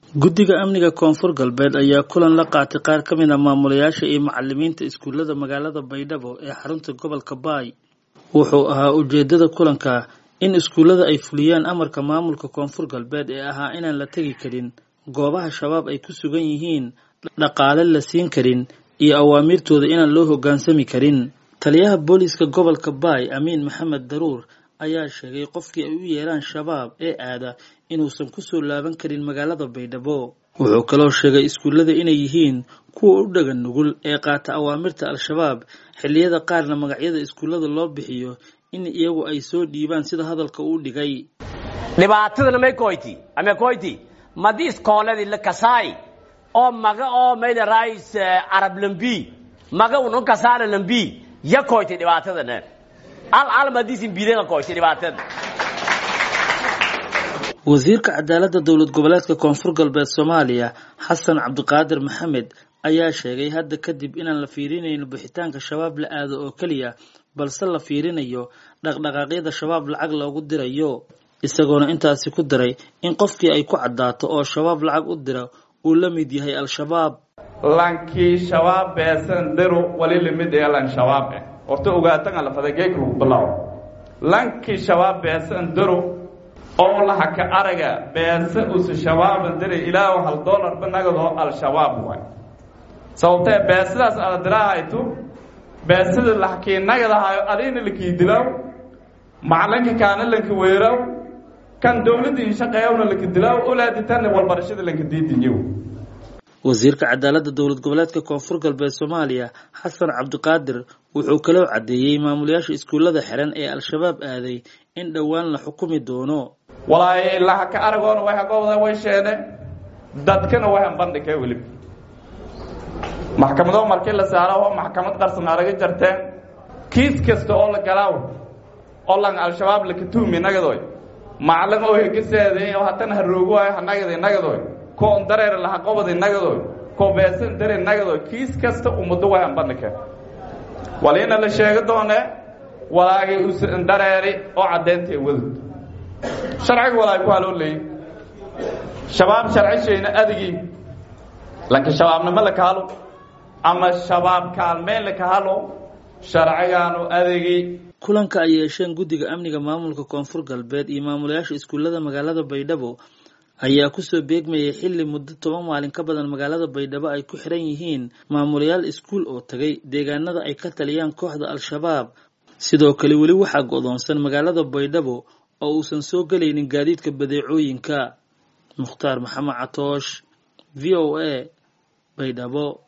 guddiga amniga koonfur galbeed ayaa kulan la qaatay qaar ka mid a maamulayaasha iyo macalimiinta iskuullada magaalada baydhabo ee xarunta gobolka baay wuxuu ahaa ujeedada kulanka in iskuullada ay fuliyaan amarka maamulka koonfur galbeed ee ahaa inaan la tegi karin goobaha shabaab ay ku sugan yihiin dhaqaale la siin karin iyo awaamiirtooda inaan loo hoggaansami karin taliyaha booliiska gobolka baay amiin maxamed daruur ayaa sheegay qofkii ay u yeeraan shabaab ee aada inuusan kusoo laaban karin magaalada baydhabo wuxuu kaloo sheegay iskuullada inay yihiin kuwa u dhagan nugul ee qaata awaamirta al-shabaab xilliyada qaarna magacyada iskuullada loo bixiyo in iyagu ay soo dhiibaan sida hadalka uu dhigay dhibaatadana may koyti ame koyti madi iskooladii la kasaay oo maga oo mayda rais arab lambi maga unon kasaana lambi ya koyti dhibaatadana al al madisin bidega koyti dhibaatada wasiirka cadaaladda dowlad goboleedka koonfur galbeed soomaaliya xasan cabdiqaadir maxamed ayaa sheegay hadda kadib inaan la fiirinayno bixitaanka shabaab la aado oo keliya balse la fiirinayo dhaqdhaqaaqyada shabaab lacag loogu dirayo isagoona intaasi ku daray in qofkii ay ku caddaato oo shabaab lacag u dira uu la mid yahay al-shabaab lankii shabaab beesan diro wali lamid ee lan shabaab eh horta ogaatan ala fadageek lagu bilaabo lankii shabaab beesan diro oo lahaka araga beesa usa shabaaban diray ilaahu hal dollar banagadoo al-shabaab waay sababtee beesadaas ala dirahayto beesada lahakii nagadahayo adina lakii dilaw macalinka kaana lanka weeraw kan dowladda inshaqeeyawna laka dilaw olaaditanna walbarashada lanka diidinyow wasiirka cadaaladda dowlad goboleedka koonfur galbeed soomaaliya xasan cabdiqaadir wuxuu kaloo caddeeyey maamulayaasha iskuullada xiran ee al-shabaab aaday in dhowaan la xukumi doono walaayo ilaa haka aragoona way hagooda way sheene dadkana way hanbandhigay welib maxkamado markii la saaro oo maxkamad qarsan araga jarteen kiis kasta oo la galaaw oo lan al-shabaab laka tuumi nagadoy macalin oo hegaseeday oo hatana haroogo ay hanagaday nagadoy koon dareer laha qobaday nagadoy koo beesan dareer nagadoy kiis kasta ummado way hanbandhigeen waliina la sheegi doone walaagay usan dareeri oo caddeyntae wadud sharciga walaay ku haloo leeyay shabaab sharcishayna adigii lanka shabaabnimo la kahalo ama shabaab kaalmeyn la kahalo sharcigaanu adigii kulanka ay yeesheen guddiga amniga maamulka koonfur galbeed iyo maamulayaasha iskuullada magaalada baydhabo ayaa kusoo beegmayay xilli muddo toban maalin ka badan magaalada baydhabo ay ku xiran yihiin maamulayaal iskuul oo tagay deegaanada ay ka taliyaan kooxda al-shabaab sidoo kale weli waxaa go'doonsan magaalada baydhabo oo uusan soo gelaynin gaadiidka badeecooyinka mukhtaar maxamed catoosh v o a baydhabo